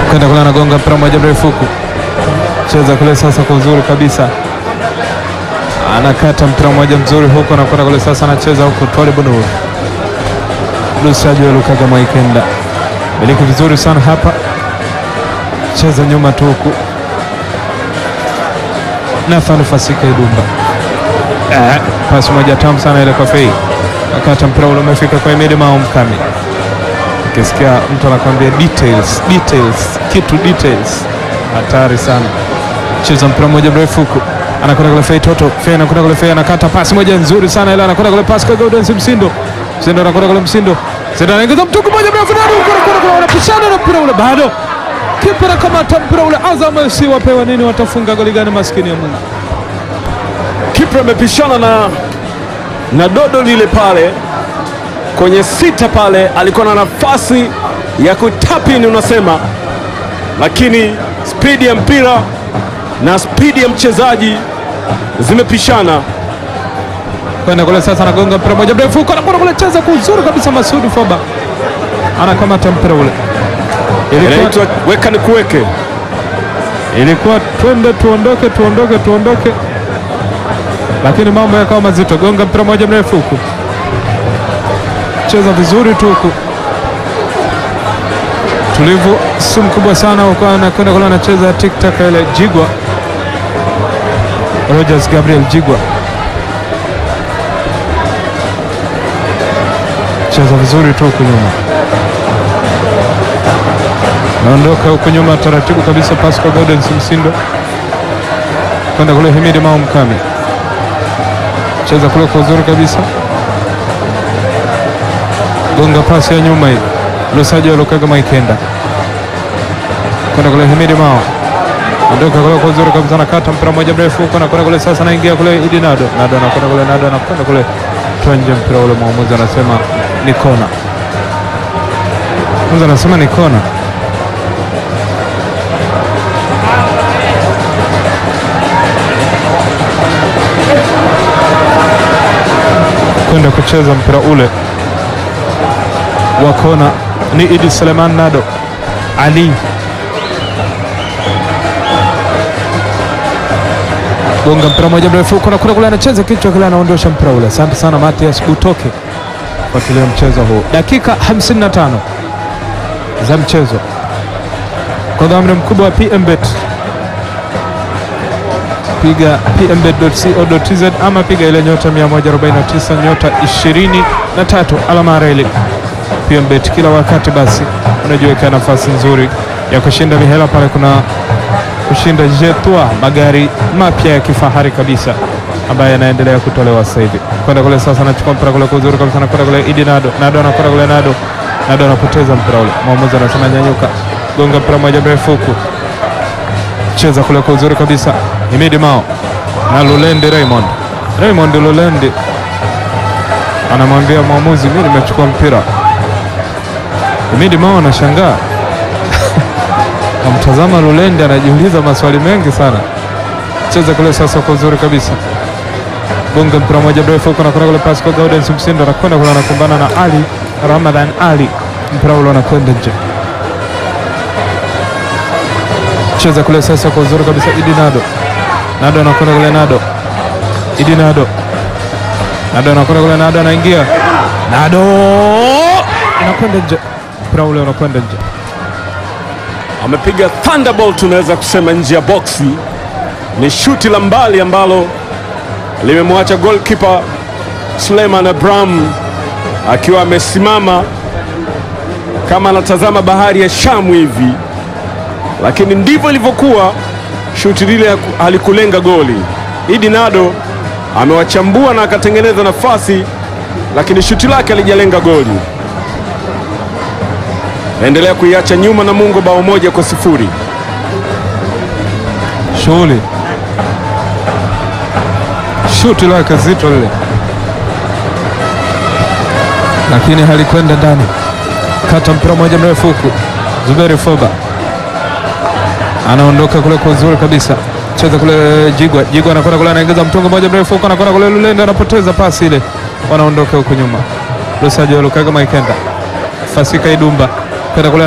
kwenda kule, anagonga mpira moja mrefu huku, cheza kule sasa kwa uzuri kabisa, anakata mpira mmoja mzuri huku, anakwenda kule sasa, anacheza huku Twale Bunu Lusajo Lukaga Mwaikenda miliki vizuri sana hapa, cheza nyuma tu huku Nathan Fasika Idumba eh, pasi moja tamu sana ile kwa Fei, akata mpira ule umefika kwa Emedi Mao Mkami. Ukisikia mtu anakwambia details, details, kitu details, hatari sana. Cheza mpira mmoja mrefu huku, anakwenda kule Fei Toto, Fei anakwenda kule Fei, anakata pasi moja nzuri sana ile, anakwenda kule pasi kwa Gaudens Msindo, Msindo anakwenda kule Msindo, Msindo anaingiza mtuku moja mrefu ndani huko, anakwenda kule, wanapishana na mpira ule bado kipa anakamata mpira ule. Azam FC wapewa nini? Watafunga goli gani? Maskini ya Mungu. Kipra amepishana na, na dodo lile pale kwenye sita pale, alikuwa na nafasi ya kutapini unasema, lakini spidi ya mpira na spidi ya mchezaji zimepishana. kwenda kule sasa, anagonga mpira moja mrefu huko, anakwenda kule, cheza kwa uzuri kabisa. Masudi Foba anakamata mpira ule. Ilikuwa, Inaitwa weka ni kuweke. ilikuwa twende tuondoke, tuondoke, tuondoke, lakini mambo yakawa mazito. Gonga mpira moja mrefu huku, cheza vizuri tu huku, tulivu si mkubwa sana huko, anakwenda kule, anacheza tiktak ile Jigwa Rogers Gabriel Jigwa cheza vizuri tu huku nyuma, naondoka huku nyuma taratibu kabisa. Pascal Gaudens Msindo kwenda kule, Himidi Mao Mkami cheza kule kwa uzuri kabisa, gonga pasi ya nyuma hii, Lusajo Lukaga Maikenda kwenda kule, Himidi Mao ondoka kule kwa uzuri kabisa, nakata mpira mmoja mrefu huko, nakwenda kule sasa, naingia kule Idi Nado, Nado anakwenda kule, Nado anakwenda kule, toa nje mpira ule, mwamuzi anasema ni kona. Mwamuzi anasema ni kona. kwenda kucheza mpira ule wa kona ni Idi Suleiman Nado Ali gonga mpira moja mrefu huko na kule kule, anacheza kichwa kile, anaondosha mpira ule. Asante sana Matias Butoke fuatilia mchezo huu, dakika 55 za mchezo kwa dhamira mkubwa wa PMBet. Piga pmbet.co.tz ama piga ile nyota 149 nyota 23 alama ya reli. PMBet kila wakati basi unajiweka nafasi nzuri ya kushinda mihela pale. Kuna kushinda jetwa magari mapya ya kifahari kabisa ambayo yanaendelea kutolewa sasa hivi. Kwenda kule sasa, anachukua mpira kule kwa uzuri kabisa, anakwenda kule Idi Nado, Nado anakwenda kule, Nado Nado anapoteza mpira ule, mwamuzi anasema nyanyuka, gonga mpira moja mrefu huku, cheza kule kwa uzuri kabisa, Himidi Mao na Lulendi Raymond, Raymond Lulendi anamwambia mwamuzi, mimi nimechukua mpira. Himidi Mao anashangaa Kamtazama Lulendi anajiuliza maswali mengi sana. Cheza kule sasa kwa uzuri kabisa, gonga mpira moja mrefu huko, nakwenda kule pasi kwa Gaudens Msindo, anakwenda kule anakumbana na Ali Ramadhan Ali, mpira ule unakwenda nje. Cheza kule sasa kwa uzuri kabisa, Idi Nado, Nado anakwenda kule, Nado Idi Nado, Nado anakwenda kule, Nado anaingia, Nado inakwenda nje, mpira ule unakwenda nje. Amepiga thunderbolt, tunaweza kusema nje ya boksi. Ni shuti la mbali ambalo limemwacha goalkeeper Suleiman Abraham akiwa amesimama kama anatazama bahari ya Shamu hivi, lakini ndivyo ilivyokuwa. Shuti lile halikulenga goli. Idi Nado amewachambua na akatengeneza nafasi, lakini shuti lake halijalenga goli. Naendelea kuiacha nyuma na Mungu bao moja kwa sifuri. Shughuli shuti lake zito lile, lakini halikwenda ndani. Kata mpira moja mrefu huku, Zuberi Foba anaondoka kule kwa uzuri kabisa, cheza kule Jigwa. Jigwa anakwenda kule, anaingiza mtungo moja mrefu huko, anakwenda kule Lulende, anapoteza pasi ile, wanaondoka huku nyuma. Lusajo Lukaga Maikenda Fasika Idumba kwenda kule